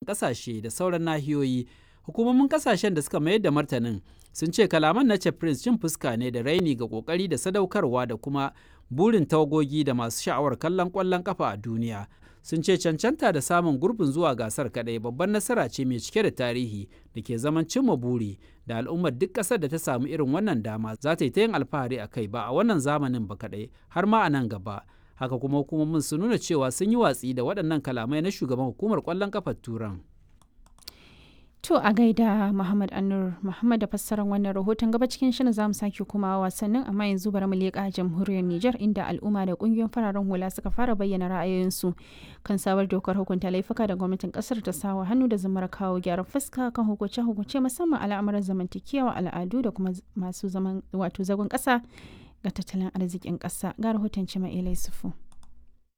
ƙasashe da sauran nahiyoyi. Hukumomin ƙasashen da suka mayar da martanin sun ce kalaman na Prince cin fuska ne da raini ga ƙoƙari da sadaukarwa da kuma burin tawagogi da masu sha'awar kallon ƙwallon ƙafa a duniya. Sun ce cancanta da samun gurbin zuwa gasar kaɗai babban nasara ce mai cike da tarihi da ke zaman cimma buri da al'ummar duk ƙasar da ta samu irin wannan dama za ta yi ta yin alfahari a kai ba a wannan zamanin ba kaɗai har ma a nan gaba. Haka kuma hukumomin sun nuna cewa sun yi watsi da waɗannan kalamai na shugaban hukumar ƙwallon ƙafar Turan. To a gaida Muhammad Anur Muhammad da fassarar wannan rahoton gaba cikin shirin zamu sake kuma wasannin amma yanzu bari mu leƙa jamhuriyar Nijar inda al'umma da kungiyoyin fararen hula suka fara bayyana ra'ayoyinsu kan sabar dokar hukunta laifuka da gwamnatin kasar ta sawa hannu da zamar kawo gyaran fuska kan hukunce hukunce musamman al'amuran zamantakewa al'adu da kuma masu zaman wato zagon ƙasa ga tattalin arzikin ƙasa ga rahoton Cima Ilai Sufu.